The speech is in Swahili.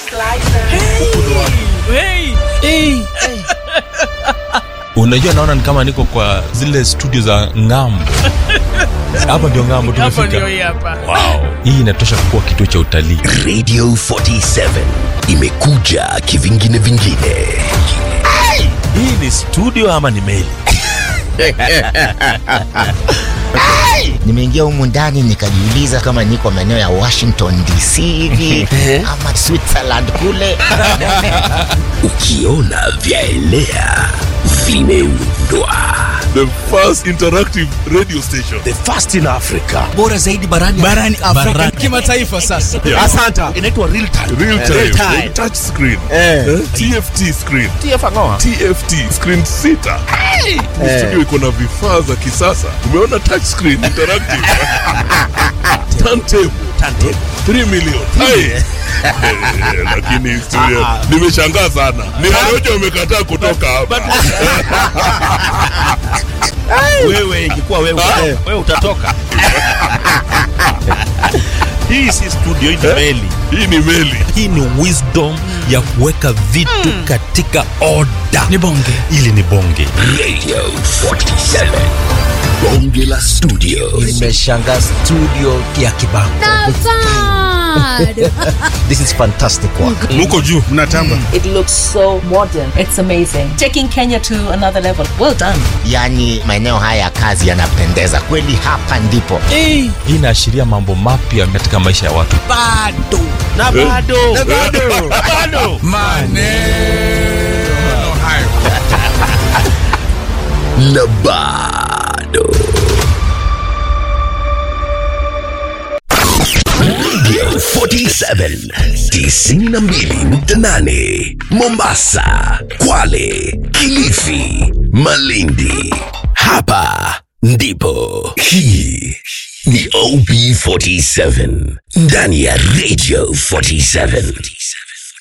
unajua naona ni kama niko kwa zile studio za ngambo hapa ndio ngambo hapo tumefika ndio hii hapa wow. hii inatosha kuwa kituo cha utalii radio 47 imekuja kivingine vingine hii ni studio ama ni meli nimeingia humu ndani nikajiuliza kama niko maeneo ya washington dc hivi ama switzerland kule ukiona vyaelea vimeundwa the first interactive radio station the first in africa bora zaidi barani barani afrika kimataifa sasa Yeah. asanta inaitwa real time real time, Real time. touch screen Eh. Eh? tft screen tft screen sita Ni studio iko na vifaa za kisasa umeona touch screen interactive turntable Turntable. 3 million Hai. Eh, lakini studio nimeshangaa sana ni Harojo amekataa kutoka hapa wewe ingekuwa wewe wewe utatoka hii si studio hii ni meli hii ni meli hii ni wisdom ya kuweka vitu katika oda ni bonge ili ni bonge radio 47 bonge la studio imeshanga studio ya kibango this is fantastic work muko juu mnatamba It looks so modern. It's amazing. Taking Kenya to another level. Well done. yaani maeneo haya ya kazi yanapendeza kweli hapa ndipo hii inaashiria mambo mapya katika maisha ya watu bado na bado na bado bado maneno hayo na bado radio 47 92.8 mombasa kwale kilifi malindi hapa ndipo hii ni op 47 ndani ya radio 47